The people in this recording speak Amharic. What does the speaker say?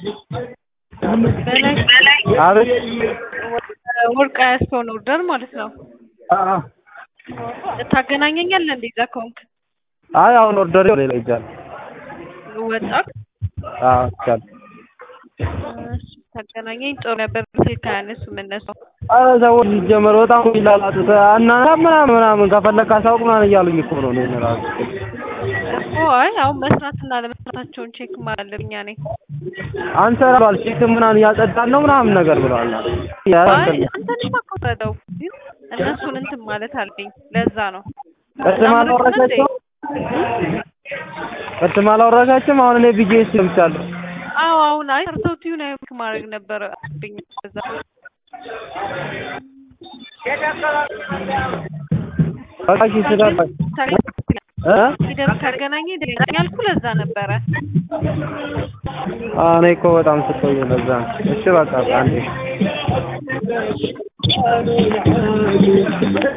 በላይ አቤት ወርቅ ያስከውን ኦርደር ማለት ነው። አ- አ። ታገናኘኛለህ እንዴ? እዛ ከሆንክ አይ አሁን ኦርደር ሌላ ይጃል ወጣክ አዎ ይቻል እሺ፣ ታገናኘኝ ጥሩ ነበር። ስልክ አያነሱም እነሱ። አረ ሰዎች ሲጀመር በጣም ይላላጡት እናና ምናምን ምናምን ከፈለክ አሳውቅ ምናምን እያሉኝ እኮ ነው እኔን እራሱ እኮ አይ አሁን መስራትና ለመስራታቸውን ቼክ ማለብኛ ነኝ። አንሰራ ባል ቼክ ምናምን እያጸዳን ነው ምናምን ነገር ብለዋል። አይ አንተንማ እኮ ረዳው ግን እነሱን እንትን ማለት አለብኝ። ለዛ ነው ቅድም አላወራሻቸውም ቅድም አላወራሻቸውም አሁን እኔ ቢጄ ሰምቻለሁ። አዎ አሁን አይ ሰርተው ቲዩን አይክ ማድረግ ነበር አለብኝ። ለዛ በቃ እሺ ስለ እ ሂደት ካገናኘ ያልኩ ለዛ ነበረ። አዎ እኔ እኮ በጣም ስቆይ ለዛ ነው። እሺ በቃ አንዴ